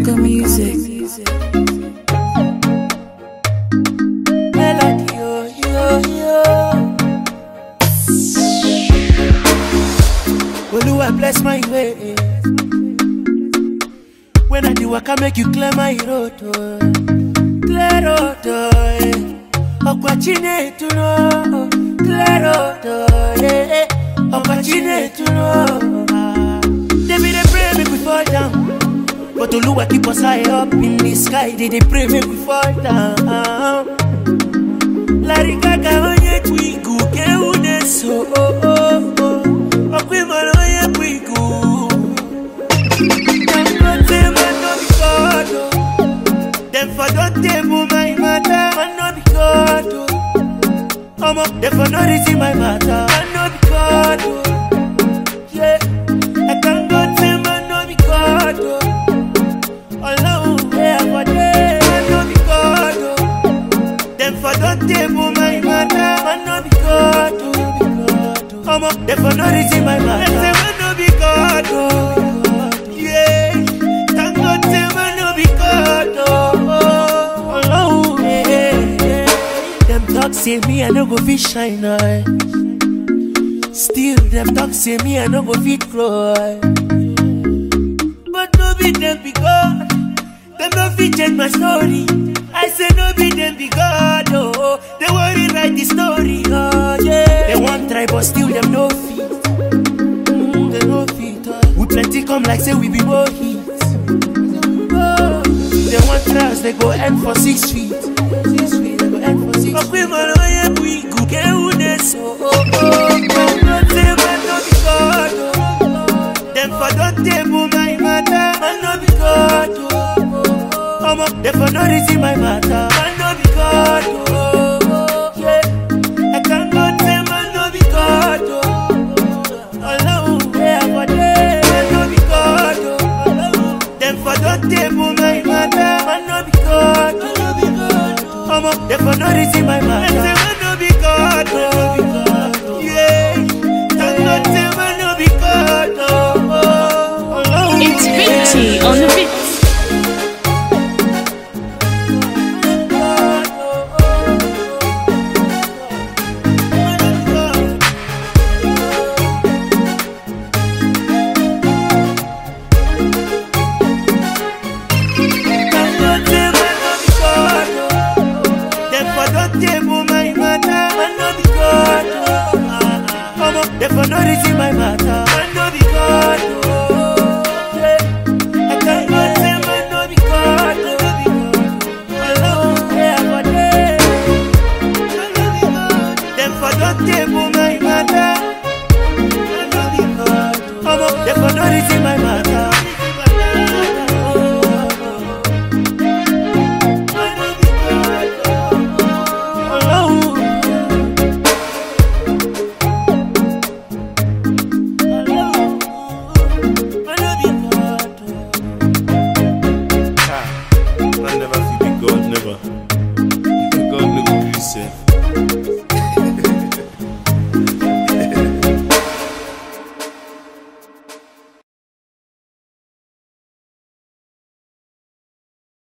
Baka Music. Melody, yo, yo, yo. Oluwa bless my way. When I do work, I make you clear my road. Oh. Clear road, oh, eh. Okwa Chinedu, no. Clear road, oh, eh. Okwa Chinedu, no. Ah. They be dey pray make we fall down. But Oluwa keep us high up in the sky. They dey pray make we fall down. Larry Gaga onye twigu ke une so oh oh oh. Okwi mara onye twigu. Dem no say man no be God oh. Dem for don table my matter. Man no be God oh. Omo dem for no reason my matter. Man no be God oh. Yeah. I thank God say man no be God oh. Ọlọ́run where I for dey. Man no be God oh. Them for don't table my matter. Man no be God, oh. Omo, them for no reason my matter. Them say man no be God, oh. Yeah, thank God say man no be God, oh. Alone, yeah, yeah. Them talk say me I no go fit shine, eye. Still, them talk say me I no go fit cry. But no be them be God. Them no fit change my story. I say no be them be God. Oh, they worry write the story. Oh yeah. They want try but still them no fit. Mm, they no fit. Oh. We plenty come like say we be more hits. Oh, they want trials they go end for six feet. Six feet they go end for six. feet. Okay, man, oh yeah, we go get who they so. Oh oh. Them not say man no be God. Oh. Them for don't table my matter. Man no be God. Oh. Omo, them for no reason my matter. Man no be God. Oh. Yeah. I can't go say man no be God. Oh. Alone where I for dey. Man no be God. Oh. Them for don't table my matter. Man no be God. Man no be God. Oh. Omo, them for no reason my matter. Them say man no be God. Oh. Yeah. Thank God say man no be God. Oh. Alone. It's Vinci on the beat. For no reason my matter, man no be God. Oh, yeah. I can't go say man no be God. Man no be God. Alone where I for dey. Man no be God. Them for don't table my matter. Man no be God. Omo, them for no reason my matter. Man no be God. Alone. Man no be God. Man never feel be God, never. God no go gree sef.